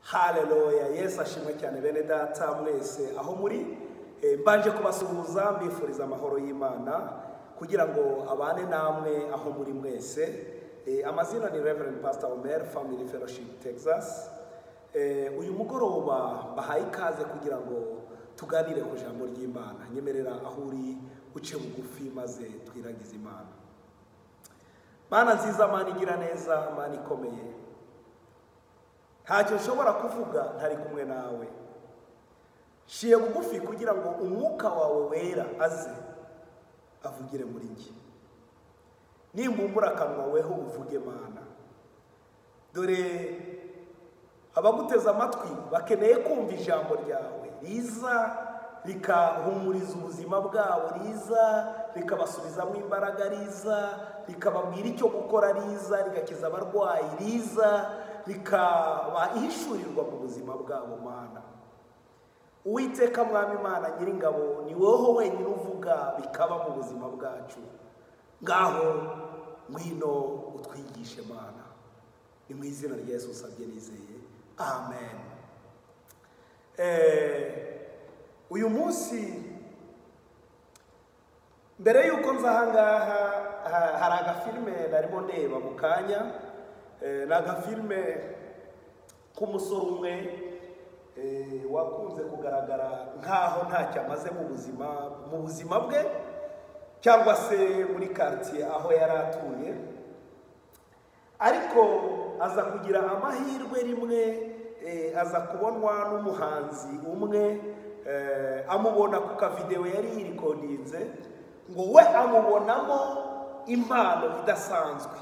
hareruya yesu ashimwe cyane bene data mwese aho muri Eh, mbanje kubasuhuza mbifuriza amahoro y'imana kugira ngo abane namwe aho muri mwese Eh, amazina ni reverend pastor omer family fellowship texas Eh, uyu mugoroba bahaye ikaze kugira ngo tuganire ku ijambo ry'imana nyemerera aho uri uce bugufi maze twiragize imana mana nziza mana igira neza mana ikomeye ntacyo ushobora kuvuga ntari kumwe nawe nshiye bugufi kugira ngo umwuka wawe wera aze avugire muri njye nimbumbura akanwa weho uvuge mana dore abaguteze amatwi bakeneye kumva ijambo ryawe riza rikahumuriza ubuzima bwabo riza rikabasubizamo imbaraga riza rikababwira icyo gukora riza rigakiza abarwayi riza rikaba ihishurirwa mu buzima bwabo mana Uwiteka mwami imana nyiringabo ni wowe wenyine uvuga bikaba mu buzima bwacu ngaho ngwino utwigishe mana ni mu izina rya yesu usabye nizeye amen Eh, uyu munsi mbere y'uko nza aha ngaha ha- hari agafilime narimo ndeba mu kanya Eh, ni agafilime k'umusore umwe eh, wakunze kugaragara nk'aho ntacyo amaze mu buzima mu buzima bwe cyangwa se muri karitsiye aho yari atuye ariko aza kugira amahirwe rimwe eh, aza kubonwa n'umuhanzi umwe eh, amubona ku kavidewo yari yirikodinze ngo we amubonamo impano idasanzwe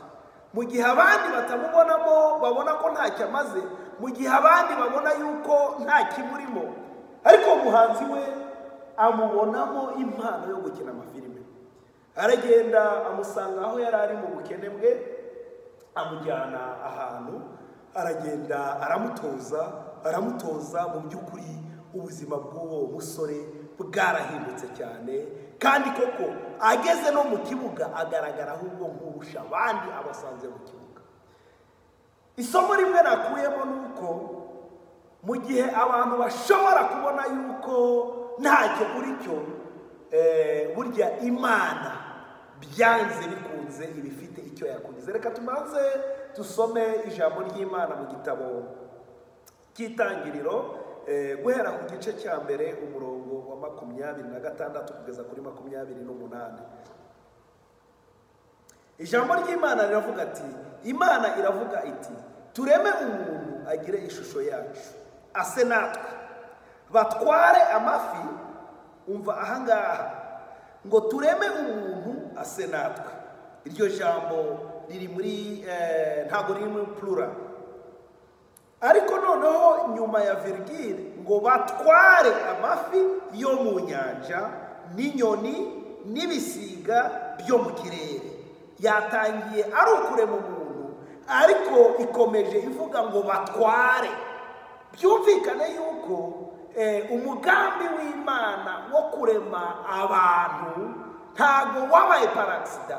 mu gihe abandi batamubonamo babona ko ntacyo amaze mu gihe abandi babona yuko nta kimurimo ariko uwo muhanzi we amubonamo impano yo gukina amafilime aragenda amusanga aho yari ari mu bukene bwe amujyana ahantu aragenda aramutoza aramutoza mu by'ukuri ubuzima bw'uwo musore bwarahindutse cyane kandi koko ageze no mu kibuga agaragara ahubwo nk'urusha abandi abasanze mu kibuga isomo rimwe nakuyemo ni uko mu gihe abantu bashobora kubona yuko ntacyo uri cyo eh, burya imana byanze bikunze iba ifite icyo yakugize reka tubanze dusome ijambo ry'imana mu gitabo cy'itangiriro eh, guhera ku gice cya mbere umurongo wa makumyabiri na gatandatu kugeza kuri makumyabiri n'umunani ijambo ry'imana riravuga ati imana iravuga iti tureme umuntu agire ishusho yacu ase natwe batware amafi umva ahangaha ngo tureme umuntu ase natwe iryo jambo riri muri eh, ntabwo riri muri plura ariko noneho nyuma ya virigile ngo batware amafi yo mu nyanja n'inyoni n'ibisiga byo mu kirere yatangiye ari ukurema umuntu ariko ikomeje ivuga ngo batware byumvikane yuko eh, umugambi w'imana wo kurema abantu ntabwo wabaye paragisida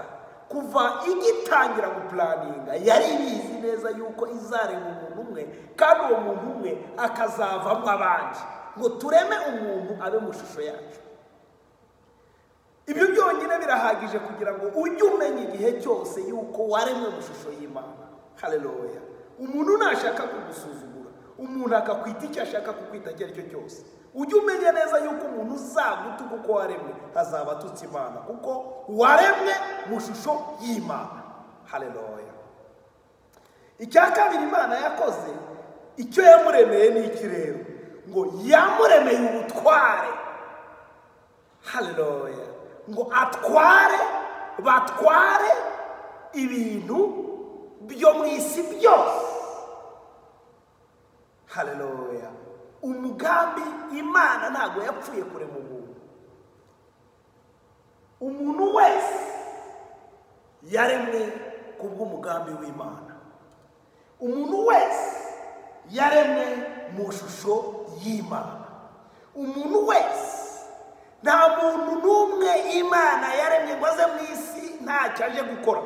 kuva igitangira gupuraninga yari ibizi neza yuko izareba umuntu umwe kandi uwo muntu umwe akazavamo abandi ngo tureme umuntu abe mu ishusho yacu ibyo byonyine birahagije kugira ngo ujye umenya igihe cyose yuko waremwe mu ishusho y'imana hareruya umuntu nashaka kugusuzugura umuntu akakwita icyo ashaka kukwita icyo ari cyo cyose ujye umenya neza yuko umuntu uzaguta kuko waremwe azaba atutse imana kuko waremwe mu ishusho y'imana hareruya icya kabiri imana yakoze icyo yamuremeye ni iki rero ngo yamuremeye ubutware hareruya ngo atware batware ibintu byo mu isi byose hareruya umugambi imana ntabwo yapfuye kurema umuntu umuntu wese yaremwe ku bw'umugambi w'imana umuntu wese yaremwe mu ishusho y'imana umuntu wese nta muntu n'umwe imana yaremye ngo aze mu isi ntacyo aje gukora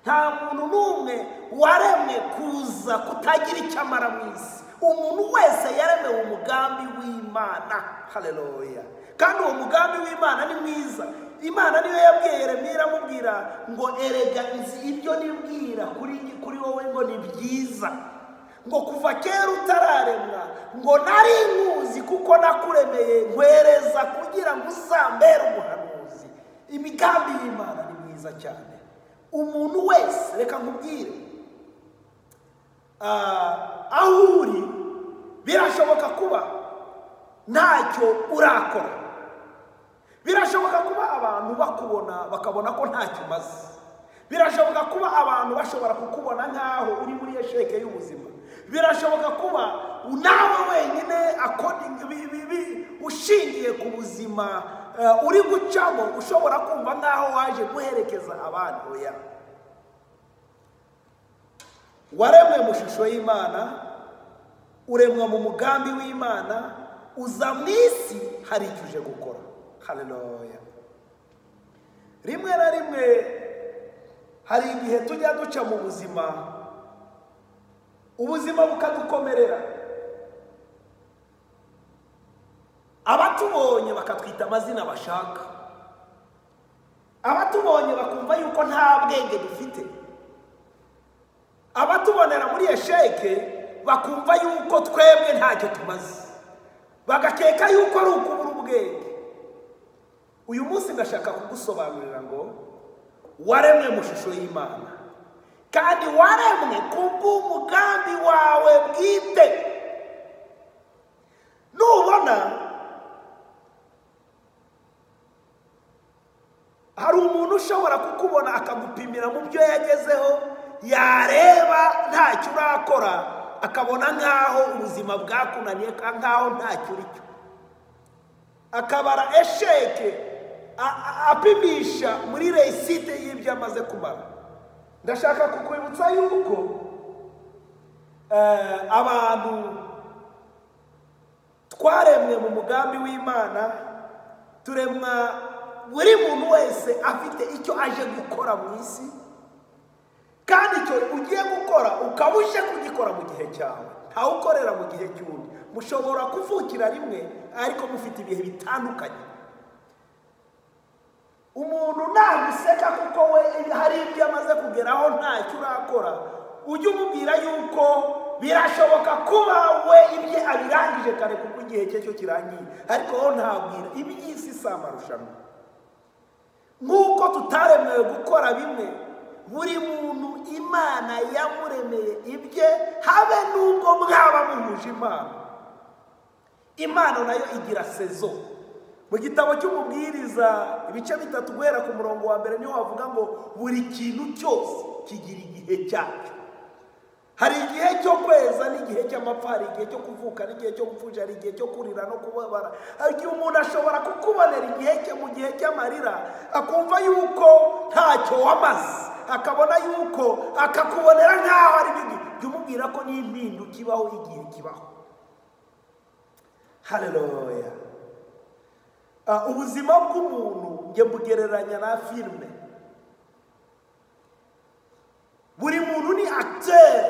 nta muntu n'umwe waremwe kuza kutagira icyo amara mu isi umuntu wese yaremewe umugambi w'imana hareruya kandi uwo mugambi w'imana ni mwiza imana niyo yabwiye yeremiya iramubwira ngo erega izi ibyo nibwira kuri kuri wowe ngo ni byiza ngo kuva kera utararemwa ngo nari nkuzi kuko nakuremeye nkwereza kugira ngo uzambere umuhanuzi imigambi y'imana ni myiza cyane umuntu wese reka nkubwire ah, aho uri birashoboka kuba ntacyo urakora birashoboka kuba abantu bakubona bakabona ko ntacyo umaze birashoboka kuba abantu bashobora kukubona nk'aho uri muri iyo sheke y'ubuzima birashoboka kuba nawe wenyine according- bi- bi- bi- ushingiye ku buzima eh, uri gucamo ushobora kumva nk'aho waje guherekeza abandi oya waremwe mu ishusho y'imana uremwa mu mugambi w'imana uza mu isi hari icyo uje gukora haleluya rimwe na rimwe hari igihe tujya duca mu buzima ubuzima bukadukomerera abatubonye bakatwita amazina bashaka abatubonye bakumva yuko nta bwenge dufite abatubonera muri esheke bakumva yuko twebwe ntacyo tumaze bagakeka yuko ari ukubura ubwenge uyu munsi ndashaka kugusobanurira ngo waremwe mu ishusho y'imana kandi waremwe kubw'umugambi wawe bwite nubona hari umuntu ushobora kukubona akagupimira mu byo yagezeho yareba ntacyo urakora akabona nk'aho ubuzima bwakunaniye ka- nk'aho ntacyo uri cyo akabara esheke a- a- apimisha muri resite y'ibyo amaze kumara ndashaka kukwibutsa yuko eh, abantu twaremwe mu mugambi w'imana turemwa buri muntu wese afite icyo aje gukora mu isi kandi icyo ugiye gukora ukaba uje kugikora mu gihe cyawe ntawukorera mu gihe cy'undi mushobora kuvukira rimwe ariko mufite ibihe bitandukanye umuntu naguseka kuko we hari ibyo amaze kugeraho ntacyo urakora ujye umubwira yuko birashoboka kuba we ibye abirangije kare kuko igihe cye cyo kirangiye ariko wowe ntabwira iby'isi si amarushanwa nk'uko tutaremewe gukora bimwe buri muntu imana yamuremeye ibye habe n'ubwo mwaba muhuje imana impano nayo igira sezo mu gitabo cy'umubwiriza ibice bitatu guhera ku murongo wa mbere niho havuga ngo buri kintu cyose kigira igihe cyacyo hari igihe cyo kweza n'igihe cy'amapfa hari igihe cyo kuvuka n'igihe cyo gupfusha hari igihe cyo kurira no kubabara hari igihe umuntu ashobora kukubonera igihe cye mu gihe cy'amarira akumva yuko ntacyo wamaze akabona yuko akakubonera nk'aho ari bibi jya umubwira ko n'impindu kibaho igihe kibaho hareruya Ah, ubuzima bw'umuntu njye mbugereranya na filime buri muntu ni acteur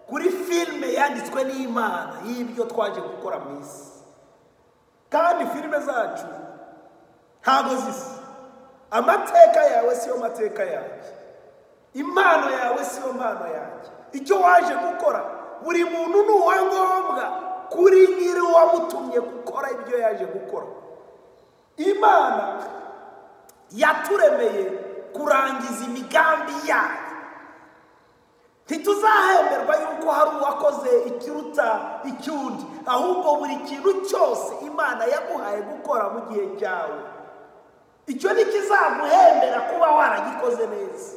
kuri filime yanditswe n'imana y'ibyo twaje gukora mu isi kandi filime zacu ntago zisa amateka yawe siyo mateka yanjye impano yawe siyo mpano yanjye icyo waje gukora buri muntu ni uwa ngombwa kuri nyiri uwamutumye gukora ibyo yaje gukora imana yaturemeye kurangiza imigambi yayo ntituzahemberwa yuko hari uwakoze ikiruta icyundi ahubwo buri kintu cyose imana yaguhaye gukora mu gihe cyawe icyo ntikizaguhembera kuba waragikoze neza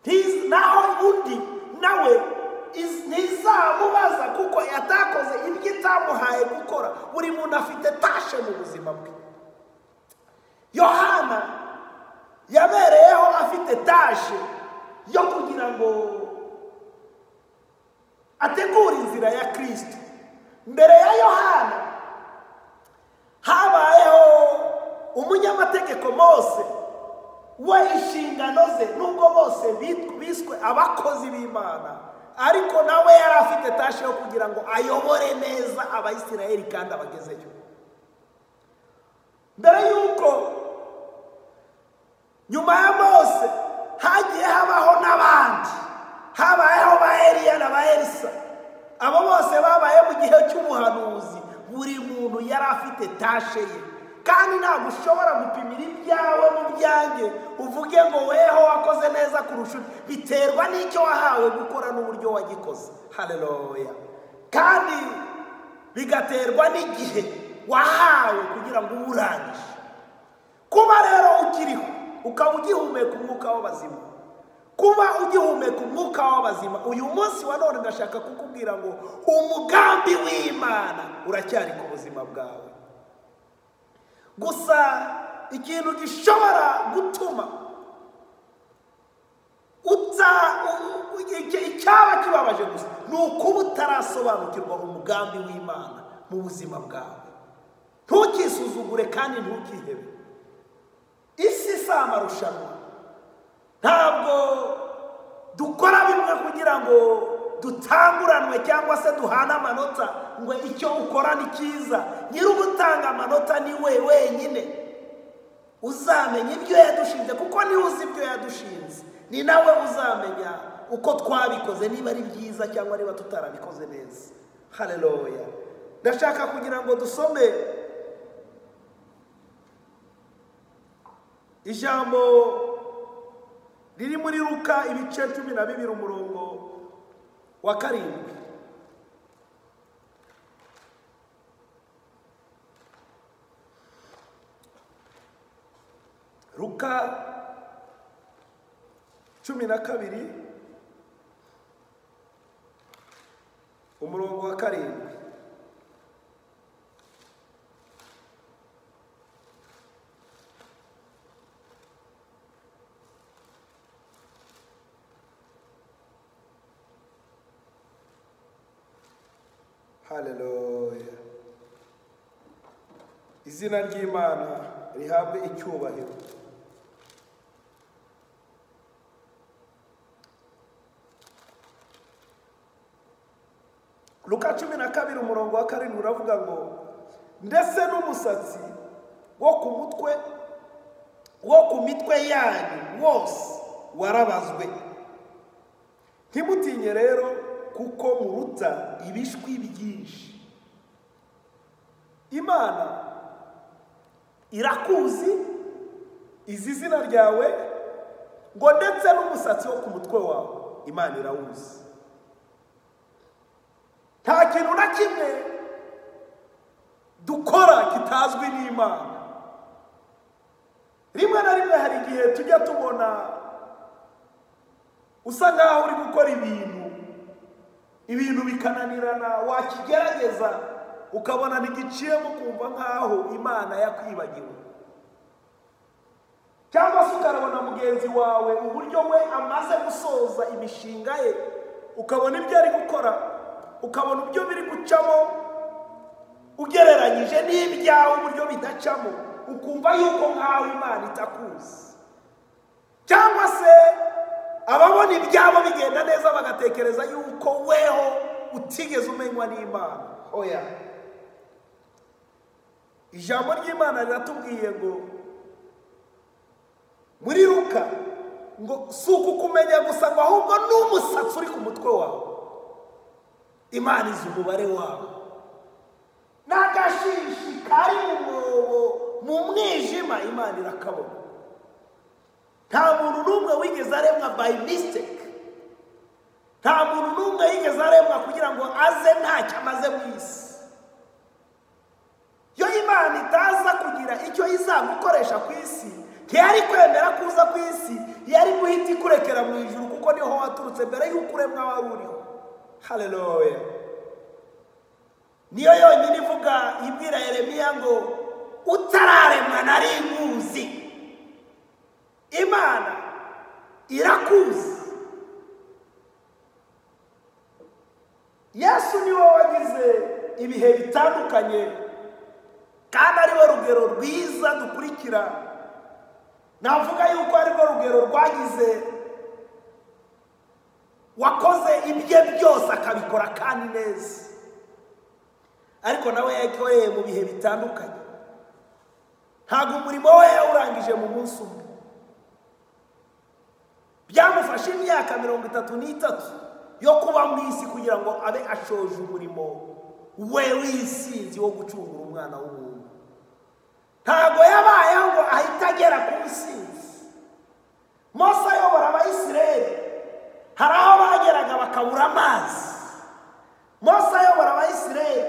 Ntiz- naho undi nawe iz- ntizamubaza kuko yatakoze ibyo itamuhaye gukora buri muntu afite tashe mu buzima bwe yohana yabereyeho afite tashe yo kugira ngo ategure inzira ya kirisito mbere ya yohana habayeho umunyamategeko mose we inshingano ze nubwo bose bit- biswe abakozi b'imana ariko nawe yari afite tashi yo kugira ngo ayobore neza abayisiraheli kandi abagezeyo mbere y'uko nyuma ya mose hagiye habaho n'abandi habayeho ba eliya na ba elisa abo bose babaye mu gihe cy'ubuhanuzi buri muntu yari afite tashe ye kandi ntabwo ushobora gupimira ibyawe mu byanjye uvuge ngo weho wakoze neza kurusha undi biterwa n'icyo wahawe gukora n'uburyo wagikoze hareruya kandi bigaterwa n'igihe wahawe kugira ngo uwurangije kuba rero ukiriho ukaba ugihumeka umwuka w'abazima kuba ugihumeka umwuka w'abazima uyu munsi wa none ndashaka kukubwira ngo umugambi w'imana uracyari ku buzima bwawe gusa ikintu gishobora gutuma uta u- u- icya- icyaba kibabaje gusa ni ukuba utarasobanukirwa umugambi w'imana mu buzima bwawe ntukisuzugure kandi ntukihebe isi si amarushanwa ntabwo dukora bimwe kugira ngo dutanguranwe cyangwa se duhane amanota ngo icyo ukora ni cyiza nyiri ugutanga amanota ni we wenyine uzamenya ibyo yadushinze kuko niwe uzi ibyo yadushinze ni nawe uzamenya uko twabikoze niba ari byiza cyangwa niba tutarabikoze neza hareruya ndashaka kugira ngo dusome ijambo riri muri ruka ibice cumi na bibiri umurongo wa karindwi ruka cumi na kabiri umurongo wa karindwi haleluya izina ry'imana rihabwe icyubahiro luka cumi na kabiri umurongo wa karindwi uravuga ngo ndetse n'umusatsi wo ku mutwe wo ku mitwe yanyu wose warabazwe ntimutinye rero kuko muruta ibishwi byinshi imana irakuzi izi izina ryawe ngo ndetse n'umusatsi wo ku mutwe wawe imana irawuzi nta kintu na kimwe dukora kitazwi n'imana rimwe na rimwe hari igihe tujya tubona usa nkaho uri gukora ibintu ibintu bikananirana wakigerageza ukabona ntigiciyemo kumva nkaho imana yakwibagiwe cyangwa se ukarabona mugenzi wawe uburyo we amaze gusoza imishinga ye ukabona ibyo ari gukora ukabona ibyo biri gucamo ugereranyije n'ibyawe uburyo bidacamo ukumva yuko nkaho imana itakuzi cyangwa se ababona ibyabo bigenda neza bagatekereza yuko weho utigeze umenywa n'imana oya ijambo ry'imana riratubwiye ngo muri ruka ngo si ukukumenya gusa ngo ahubwo n'umusatsi uri ku mutwe wawe imana izi umubare wawe n'agashishi kari mu mwobo mu mwijima imana irakabona nta muntu n'umwe wigeze aremwa by mistake nta muntu n'umwe yigeze aremwa kugira ngo aze ntacyo amaze mu isi iyo imana itaza kugira icyo izagukoresha ku isi ntiyari kwemera kuza ku isi yari guhita ikurekera mu ijuru kuko niho waturutse mbere y'uko uremwa wari uriho hareruya niyo yonyine ivuga ibwira yeremiya ngo utararemwa nari nkuzi imana irakuzi yesu ni wowe wagize ibihe bitandukanye kandi ari we rugero rwiza dukurikira navuga yuko ari rwo rugero rwagize wakoze ibye byose akabikora kandi neza ariko nawe yakoreye mu bihe bitandukanye ntabwo umurimo we yawurangije mu munsi umwe byamufashe imyaka mirongo itatu n'itatu yo kuba mu isi kugira ngo abe ashoje umurimo we w'isinzi wo gucungura umwana w'umuntu ntabwo yabayeho ngo ahite agera ku musinzi mose ayobora abayisireri hari aho bageraga bakabura amazi mose ayobora abayisireri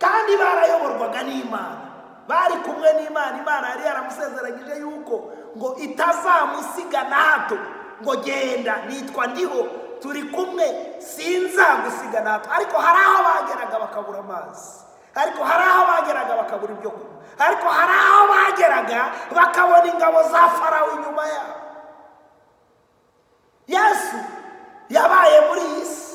kandi barayoborwaga n'imana bari kumwe n'imana imana yari yaramusezeranyije yuko ngo itazamusiga na hato ngo genda nitwa ndiho turi kumwe sinzagusiga na hato ariko hari aho bageraga bakabura amazi ariko hari aho bageraga bakabura ibyo kunywa ariko hari aho bageraga bakabona ingabo za farawo inyuma yabo yesu yabaye muri iyi si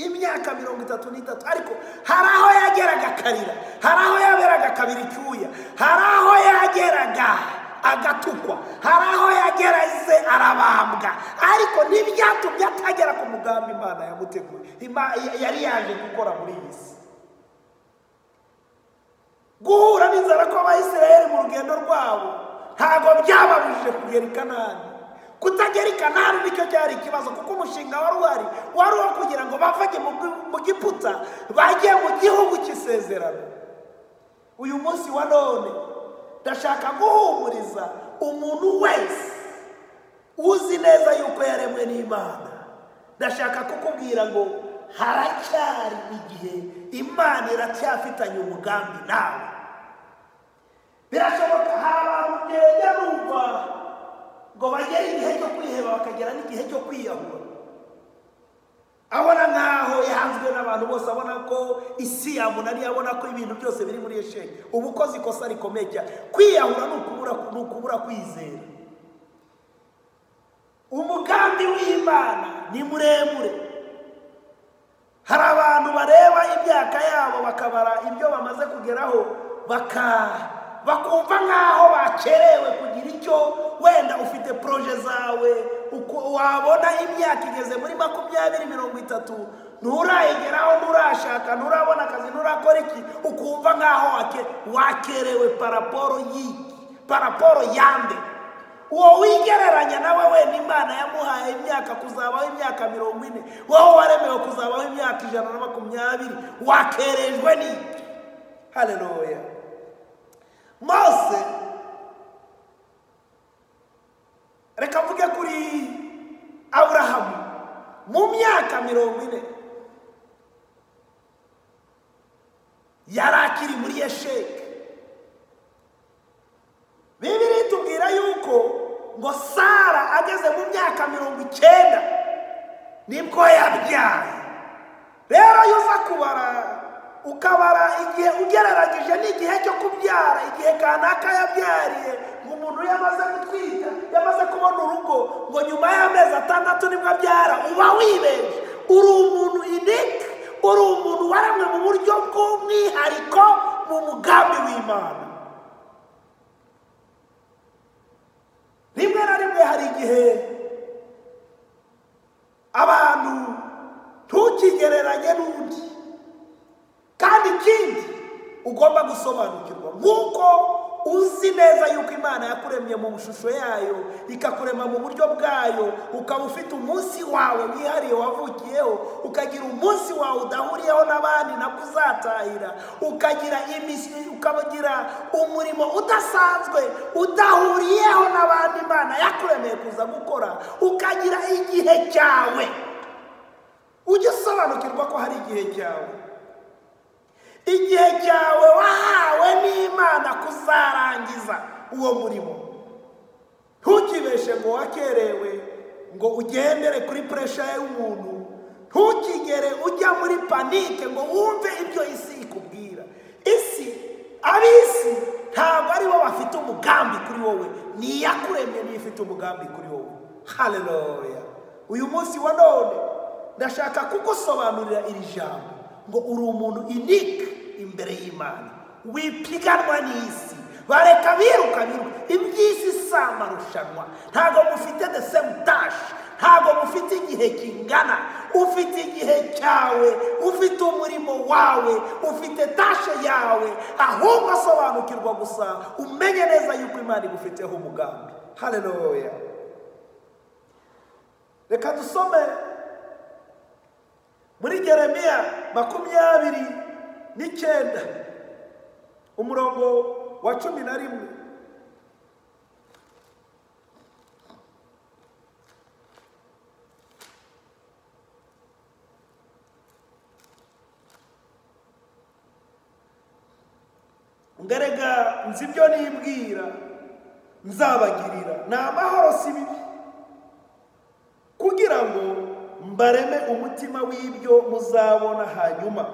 imyaka mirongo itatu n'itatu ariko hari aho yageraga akarira hari aho yaberaga akabira icyuya hari aho yageraga agatukwa hari aho yagerageze arabambwa ariko ntibyatumye atagera ku mugambi imana yamuteguye Ima- yari yaje gukora muri iyi si guhura n'inzara kw'abayisiraheli mu rugendo rwabo ntabwo byababujije kugera i kanani kutagera i kanani nicyo cyari ikibazo kuko umushinga wari uhari wari uwo kugira ngo bavage mu gi- mu giputa bajye mu gihugu cy'isezerano uyu munsi wa none ndashaka guhumuriza umuntu wese uzi neza yuko yaremwe n'imana ndashaka kukubwira ngo haracyari igihe imana iracyafitanye umugambi nawe birashoboka hari abantu ugenda numva ngo bagere igihe cyo kwiheba bakagera n'igihe cyo kwiyahura abona nkaho yahanzwe n'abantu bose abona ko isi yamunaniye abona ko ibintu byose biri muri esheni uba ukoze ikosa rikomeye cyane kwiyahura ni ukubura ni ukubura kwizera umugambi w'imana ni muremure hari abantu bareba imyaka yabo bakabara ibyo bamaze kugeraho baka bakumva nk'aho bakerewe kugira icyo wenda ufite poroje zawe uko wabona imyaka igeze muri makumyabiri mirongo itatu nturayigeraho nturashaka nturabona akazi nturakora iki ukumva nk'aho wake- wakerewe paraporo y'iki paraporo yande uwo wigereranya nawe wenda imana yamuhaye imyaka kuzabaho imyaka mirongo ine wowe waremewe kuzabaho imyaka ijana na makumyabiri wakerejwe n'iki hareruya mose reka mvuge kuri aburahamu mu myaka mirongo ine yari akiri muri yesheke bibiri itubwira yuko ngo sara ageze mu myaka mirongo icyenda nibwo yabyaye rero iyo uza kubara ukabara igihe ugereranyije n'igihe cyo kubyara igihe kanaka yabyariye ngo umuntu yamaze gutwita yamaze kubona urugo ngo nyuma y'amezi atandatu nibwo abyara uba wibeje uri umuntu inika uri umuntu waremwe mu buryo bw'umwihariko mu mugambi w'imana rimwe na rimwe hari igihe abantu ntukigereranye n'undi kandi ikindi ugomba gusobanukirwa nk'uko uzi neza yuko imana yakuremye mu shusho yayo ikakurema mu buryo bwayo ukaba ufite umunsi wawe wihariye wavukiyeho ukagira umunsi wawe udahuriyeho n'abandi nabwo uzatahira ukagira imisi ukagira umurimo udasanzwe udahuriyeho n'abandi imana yakuremeye kuza gukora ukagira igihe cyawe ujye usobanukirwa ko hari igihe cyawe igihe cyawe wahawe n'imana kuzarangiza uwo murimo ntukibeshe ngo wakerewe ngo ugendere kuri puresha y'umuntu ntukigere ujya muri panike ngo wumve ibyo isi ikubwira isi ab'isi ntabwo ari bo bafite umugambi kuri wowe ni iyakuremye niyo ifite umugambi kuri wowe haleluya uyu munsi wa none ndashaka kugusobanurira iri jambo ngo uri umuntu inika imbere y'imana wipiganwa n'isi bareka biruka biruka iby'isi si amarushanwa ntabwo mufite the same dash ntabwo mufite igihe kingana ufite igihe cyawe ufite umurimo wawe ufite tashe yawe ahubwo sobanukirwa gusa umenye neza yuko imana igufiteho umugambi haleluya reka dusome muri geremiya makumyabiri n'icyenda umurongo wa cumi na rimwe ngarega nzi ibyo nibwira nzabagirira ni amahoro si bibi kugira ngo mbareme umutima w'ibyo muzabona hanyuma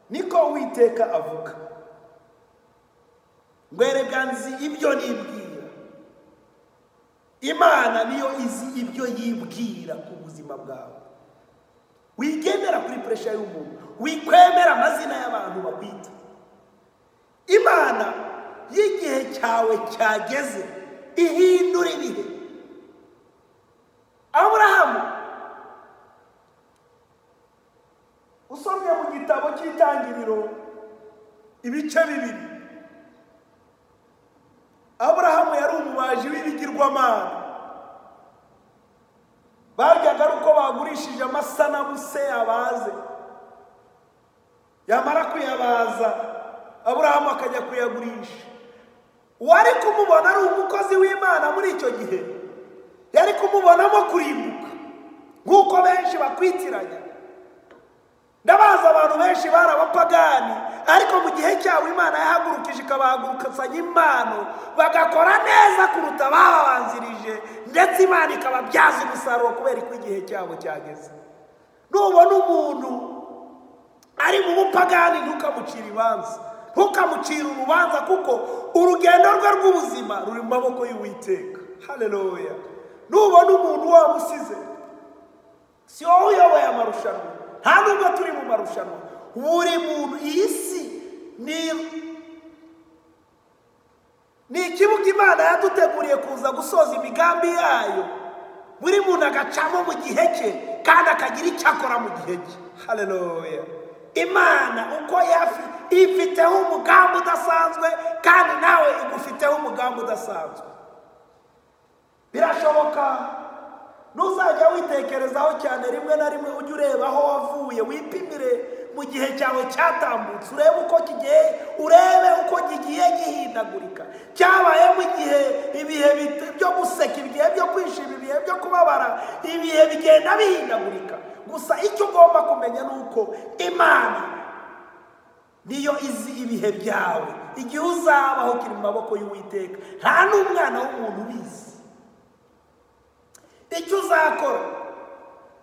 niko uwiteka avuga ngwereka nzi ibyo nibwira imana niyo izi ibyo yibwira ku buzima bwawe wigendera kuri puresha y'umuntu wikwemera amazina y'abantu bakwita imana y'igihe cyawe cyageze ihindura ibihe aburahamu usomye mu gitabo cy'itangiriro ibice bibiri aburahamu yari umubaji w'ibigirwamana baryaga ari uko bagurishije amasanamu yabaze yamara kuyabaza aburahamu akajya kuyagurisha uwari kumubona ari umukozi w'imana muri icyo gihe yari kumubonamo kurimbuka nk'uko benshi bakwitiranya ndabazi abantu benshi bari abapagani ariko mu gihe cyabo imana yahagurukije ikabahagurukazanya impano bagakora neza kuruta ababanzirije ndetse imana ikababyaza umusaruro kubera ko igihe cyabo cyageze nubona umuntu ari mu bupagani ntukamucire ibanza ntukamucire urubanza kuko urugendo rwe rw'ubuzima ruri mu maboko y'uwiteka haleluya nubona umuntu wamusize si wowe uyoboye amarushanwa nta nubwo turi mu marushanwa buri muntu iyi si ni ikibuga imana yaduteguriye kuza gusoza imigambi yayo buri muntu agacamo mu gihe cye kandi akagira icyo akora mu gihe cye haleluya imana uko yafi ifiteho umugambi udasanzwe kandi nawe igufiteho umugambi udasanzwe birashoboka ntuzajya witekerezaho cyane rimwe na rimwe ujye ureba aho wavuye wipimire mu gihe cyawe cyatambutse urebe uko kigiye urebe uko kigiye gihindagurika cyabaye mu gihe ibihe byo guseka ibihe byo kwishima ibihe byo kubabara ibihe bigenda bihindagurika gusa icyo ugomba kumenya ni uko imana niyo izi ibihe byawe igihe uzabaho kiri mu maboko y'uwiteka nta n'umwana w'umuntu ubizi icyo uzakora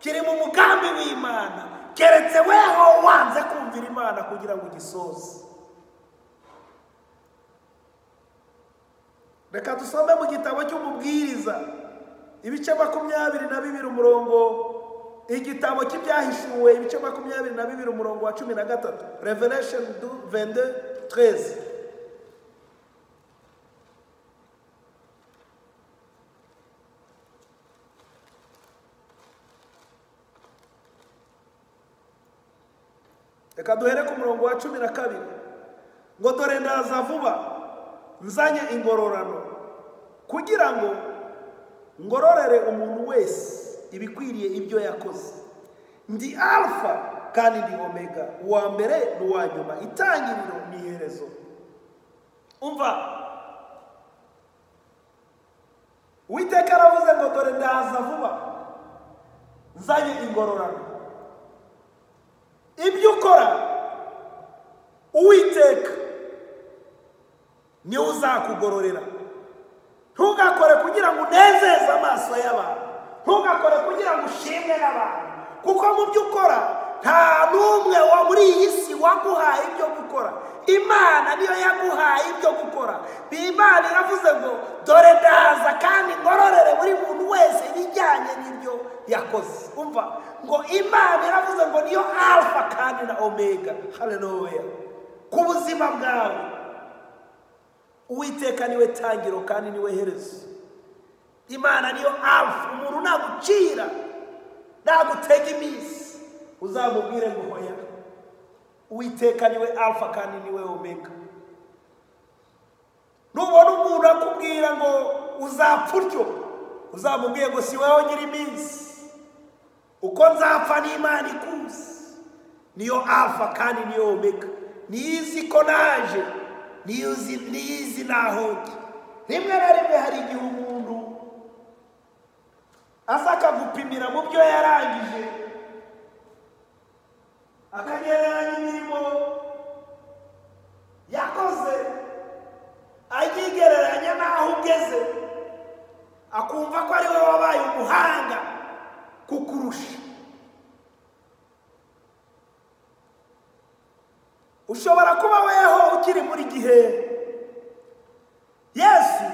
kiri mu mugambi w'imana keretse weho wanze kumvira imana kugira ngo ugisoze reka dusome mu gitabo cy'umubwiriza ibice makumyabiri na bibiri umurongo igitabo cy'ibyahishuwe ibice makumyabiri na bibiri umurongo wa cumi na gatatu revelation du vende tereze reka duhere ku murongo wa cumi na kabiri ngo dore ndaza vuba nzanye ingororano kugira ngo ngororere umuntu wese ibikwiriye ibyo yakoze ndi alfa kandi ndi omega uwa mbere n'uwa nyuma itangiriro ni iherezo umva uwiteka aravuze ngo dore ndaza vuba nzanye ingororano ibyo ukora uwiteka niwe uzakugororera ntugakore kugira ngo unezeze amaso y'abantu ntugakore kugira ngo ushimwe n'abantu kuko mu byo ukora nta n'umwe wo muri iyi si waguhaye ibyo gukora imana niyo yaguhaye ibyo gukora imana iravuze ngo dore ndaza kandi ngororere buri muntu wese ibijyanye n'ibyo yakoze umva ngo imana iravuze ngo niyo alfa kandi na omega haleluya ku buzima bwawe uwiteka niwe tangiro kandi niwe herezo imana niyo afu umuntu nagucira nagutega iminsi uzamubwire ngo hoya uwiteka niwe alfa kandi niwe omega nubona umuntu akubwira ngo uzapfa utyo uzamubwiye ngo si wowe nyiri iminsi uko nzapfa n'imana ikuzi niyo alfa kandi niyo omega niyo izi ko naje niyo izi niyo izi naho njya rimwe na rimwe hari igihe umuntu aza akagupimira mu byo yarangije akagereranya imirimo yakoze ayigereranya n'aho ugeze akumva ko ari wowe wabaye umuhanga kukurusha ushobora kuba weho ukiri muri gihe yesu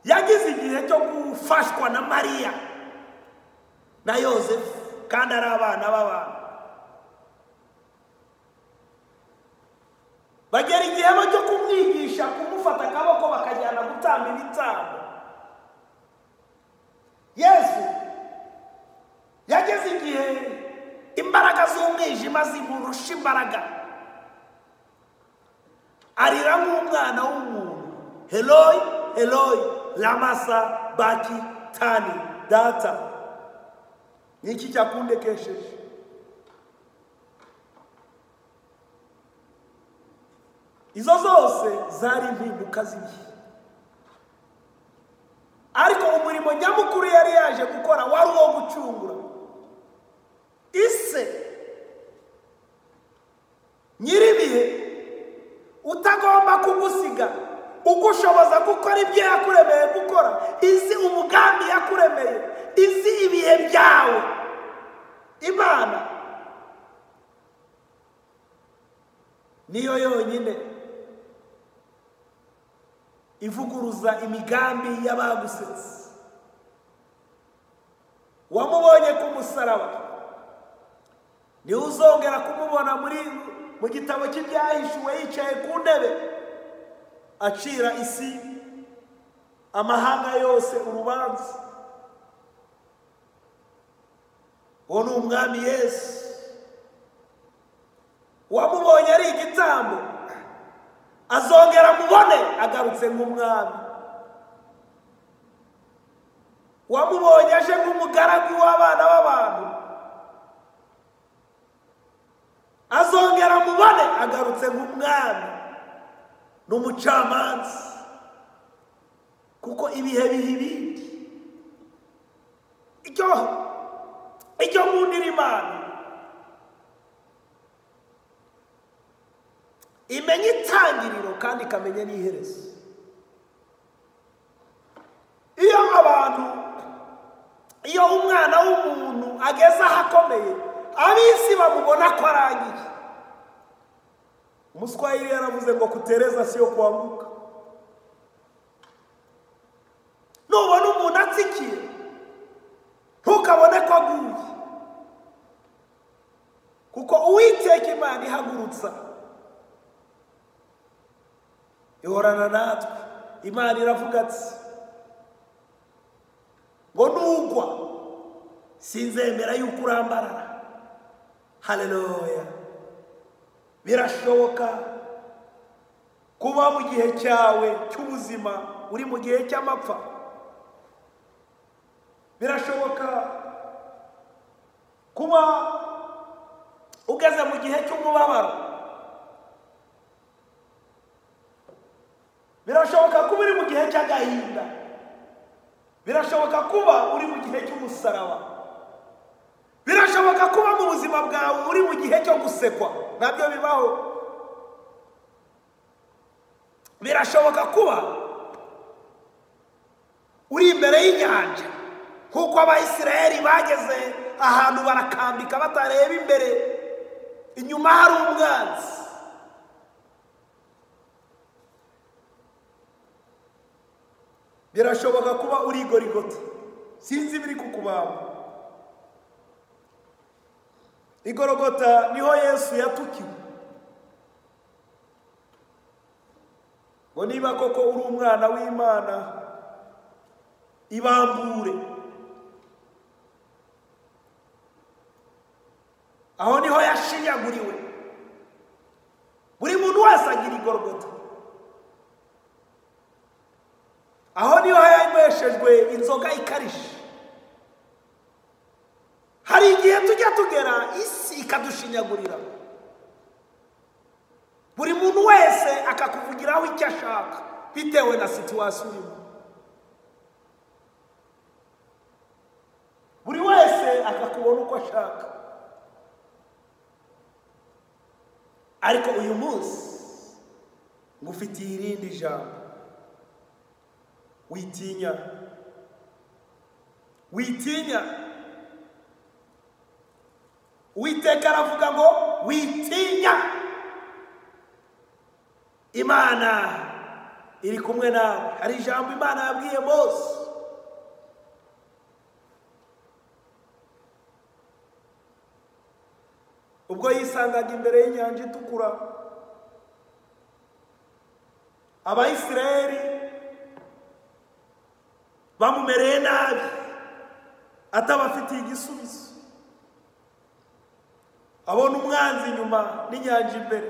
yagize igihe cyo gufashwa na mariya na yosefu kandi ari abana b'abantu bagera igihe cyo kumwigisha kumufata akaboko bakajyana gutanga ibitambo yesu yageze igihe imbaraga z'umwijima zimurusha imbaraga arira nk'umwana w'umuntu heroyi heroyi ramasa baki tani data ni iki cyakundekesheje izo zose zari impinduka z'igihe ariko umurimo nyamukuru yari yaje gukora wari uwo gucungura ise nyir'ibihe utagomba kugusiga ugushoboza gukora ibyo yakuremeye gukora izi umugambi yakuremeye izi ibihe byawe imana niyo yonyine ivuguruza imigambi y'abagusetse wamubonye ku musaraba niwe uzongera kumubona muri mu gitabo cy'ibyahishuwe yicaye ku ntebe acira isi amahanga yose urubanza uwo ni umwami yesu wamubonye ari igitambo azongera mubone agarutse nk'umwami wamubonye aje nk'umugaragu w'abana b'abantu azongera mubone agarutse nk'umwami n'umucamanza kuko ibihe biha ibindi icyo icyo nkundira imana imenya itangiriro kandi ikamenya n'iherezo iyo abantu iyo umwana w'umuntu ageze ahakomeye ab'isi bamubona ko arangiye umuswahili yaravuze ngo kutereza si yo kubanguka nubona umuntu atsikiye ntukabone ko aguye kuko uwiteka imana ihagurutsa ihorana natwe imana iravuga ati ngo nugwa sinzemera yuko urambarara hareruya birashoboka kuba mu gihe cyawe cy'ubuzima uri mu gihe cy'amapfa birashoboka kuba ugeze mu gihe cy'umubabaro birashoboka kuba uri mu gihe cy'agahinda birashoboka kuba uri mu gihe cy'umusaraba birashoboka kuba mu buzima bwawe uri mu gihe cyo gusekwa nabyo bibaho birashoboka kuba uri imbere y'inyanja nk'uko abayisiraheli bageze ahantu barakambika batareba imbere inyuma hari umwanzi birashoboka kuba urigorigota sinzi ibiri kukubamba igorogota niho yesu yatukiwe ngo niba koko uri umwana w'imana ibambure aho niho yashinyaguriwe buri muntu wese agira igorogota aho niho yanyweshejwe inzoga ikarishye hari igihe tujya tugera isi ikadushinyagurira buri muntu wese akakuvugiraho icyo ashaka bitewe na situwasiyo urimo buri wese akakubona uko ashaka ariko uyu munsi ngufitiye irindi jambo witinya witinya uwiteka aravuga ngo witinya imana iri kumwe nawe hari ijambo imana yabwiye mose ubwo yisangaga imbere y'inyanja itukura abayisiraheli bamumereye nabi atabafitiye igisubizo abona umwanzi inyuma n'inyanja imbere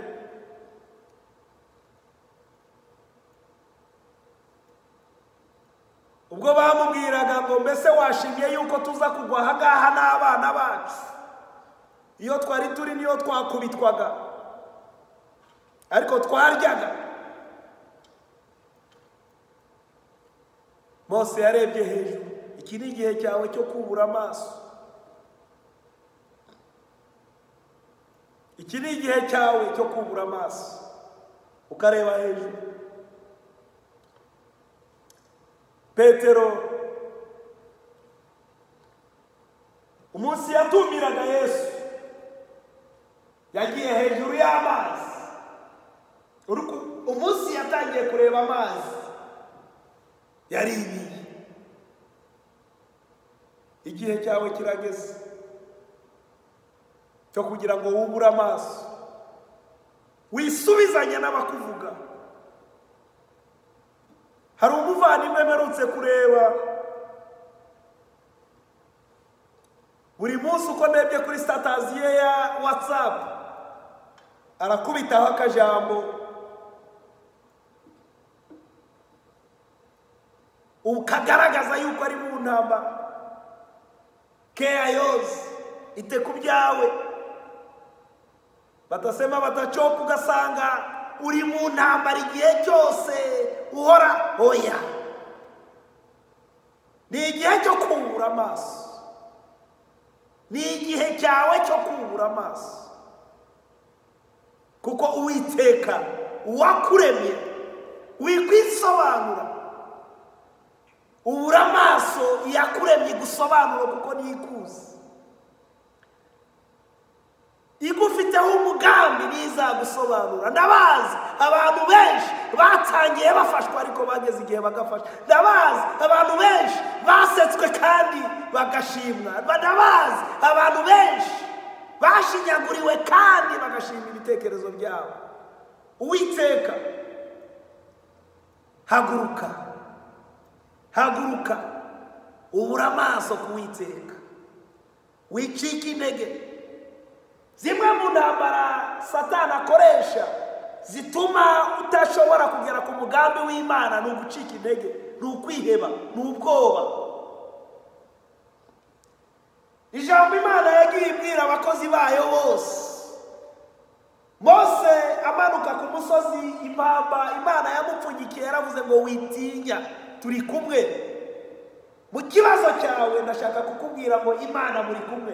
ubwo bamubwiraga ngo mbese washimiye yuko tuza kugwa aha ngaha n'abana bacu iyo twari turi niyo twakubitwaga ariko twaryaga mose yarebye hejuru iki ni igihe cyawe cyo kubura amaso iki ni igihe cyawe cyo kubura amaso ukareba hejuru petero umunsi yatumiraga yesu yagiye hejuru y'amazi umunsi yatangiye kureba amazi yaririye igihe cyawe kirageze cyo kugira ngo wubure amaso wisubizanye n'abakuvuga hari umuvandimwe mperutse kureba buri munsi uko ndebye kuri sitataziye ya watsapu arakubitaho akajambo kagaragaza yuko ari mu ntambara keya yose ite ku byawe batasema batacoka ugasanga uri mu ntambara igihe cyose uhora oya ni igihe cyo kubura amaso ni igihe cyawe cyo kubura amaso kuko uwiteka uwakuremye wikwisobanura ubura amaso yakuremye gusobanura kuko ntikuzi igufiteho umugambi ntizagusobanura ndabazi abantu benshi batangiye bafashwa ariko bageze igihe bagafashwa ndabazi abantu benshi basetswe kandi bagashimwa ndabazi abantu benshi bashinyaguriwe kandi bagashima ibitekerezo byabo uwiteka haguruka haguruka ubura amaso ku witeka wicike intege zimwe mu ntambara satana akoresha zituma utashobora kugera ku mugambi w'imana ni ugucika intege ni ukwiheba ni ubwoba ijambo imana yagiye ibwira abakozi bayo bose mose amanuka ku musozi impamba imana yamupfunyikiye yaravuze ngo witinya turi kumwe mu kibazo cyawe ndashaka kukubwira ngo imana muri kumwe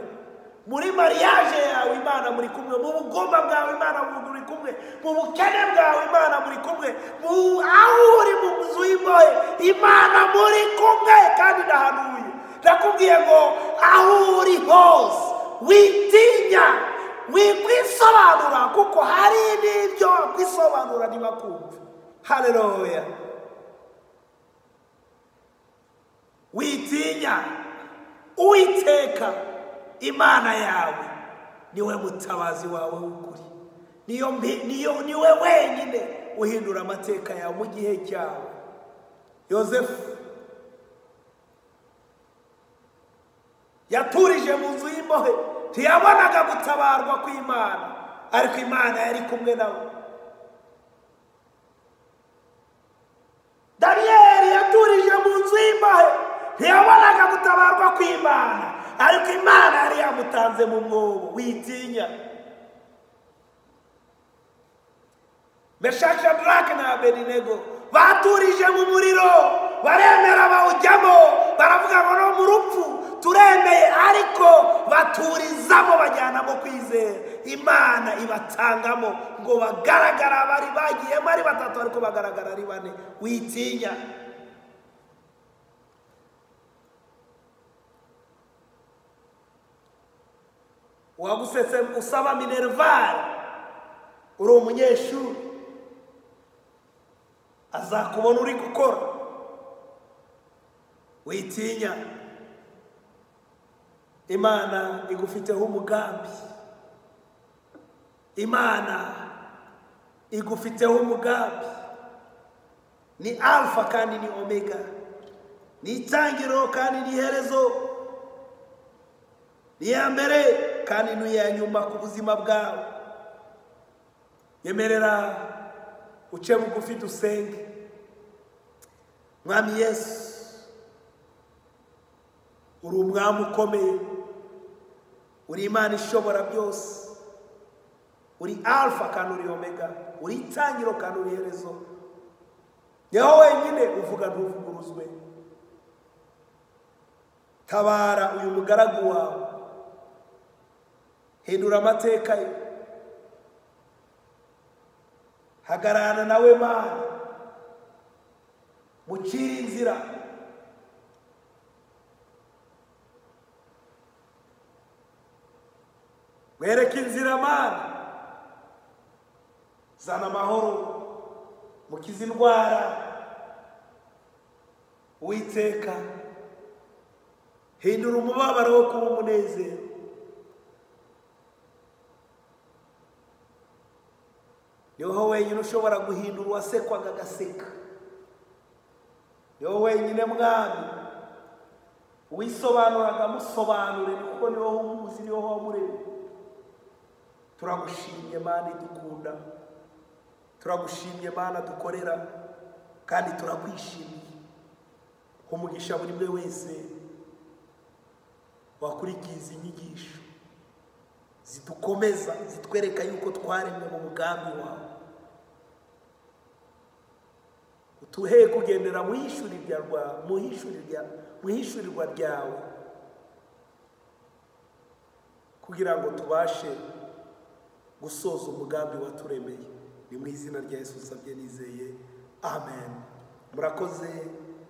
muri mariage yawe imana muri kumwe mu bugomba bwawe imana muri kumwe mu bukene bwawe imana muri kumwe aho uri mu nzu y'imbohe imana muri kumwe kandi ndahanuye ndakubwiye ngo aho uri hose witinya wikwisobanura kuko hari n'ibyo wakwisobanura ntibakumve hareruya witinya uwiteka imana yawe niwe mutabazi wawe w'ukuri niyo mbi- niyo ni we wenyine uhindura amateka yawe mu gihe cyawe yosefu yaturije mu nzu y'imbohe ntiyabonaga gutabarwa kw'imana ariko imana yari kumwe nawe daniyeli yaturije mu nzu y'imbohe ntiyabonaga gutabarwa kw'imana ariko imana yari yamutanze mu mwobo witinya meshaki shadarake na abedinego baturije mu muriro baremera bawujyamo baravuga ngo no mu rupfu turemeye ariko baturizamo bajyanamo kwizera imana ibatangamo ngo bagaragara bari bagiyemo ari batatu ariko bagaragara ari bane witinya uwagusetse usaba minervari uri umunyeshuri azakubona uri gukora witinya imana igufiteho umugambi imana igufiteho umugambi ni alfa kandi ni omega ni itangiriro kandi ni iherezo ni iya mbere kandi ni iya nyuma ku buzima bwawe yemerera uce bugufi dusenge mwami yesu uri umwami ukomeye uri imana ishobora byose uri alfa kandi uri omega uri itangiro kandi uri iherezo niho wenyine uvuga ntuvuguruzwe tabara uyu mugaragu wawe hindura amateka ye hagararana nawe mana mucire inzira mwereke inzira mana zana amahoro mukize indwara uwiteka hindura umubabaro wo kuba umunezero niho wenyine ushobora guhindura uwasekwaga agaseka niho wenyine mwami wisobanuraga amusobanure kuko niho umuzi niho wamuremye turagushimye mana idukunda turagushimye mana dukorera kandi turakwishimiye umugisha buri umwe wese wakurikiza inyigisho zidukomeza zitwereka yuko twaremwe mu mugambi wawe utuhe kugendera mu ishyurirwa rya- mu ishyurirwa mu ishyurirwa ryawe kugira ngo tubashe gusoza umugambi waturemeye ni mu izina rya yesu usabye nizeye amen murakoze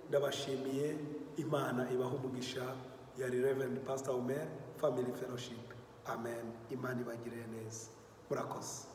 ndabashimiye imana ibaha umugisha yari reverend pastor omer family fellowship amen imana ibagirire neza murakoze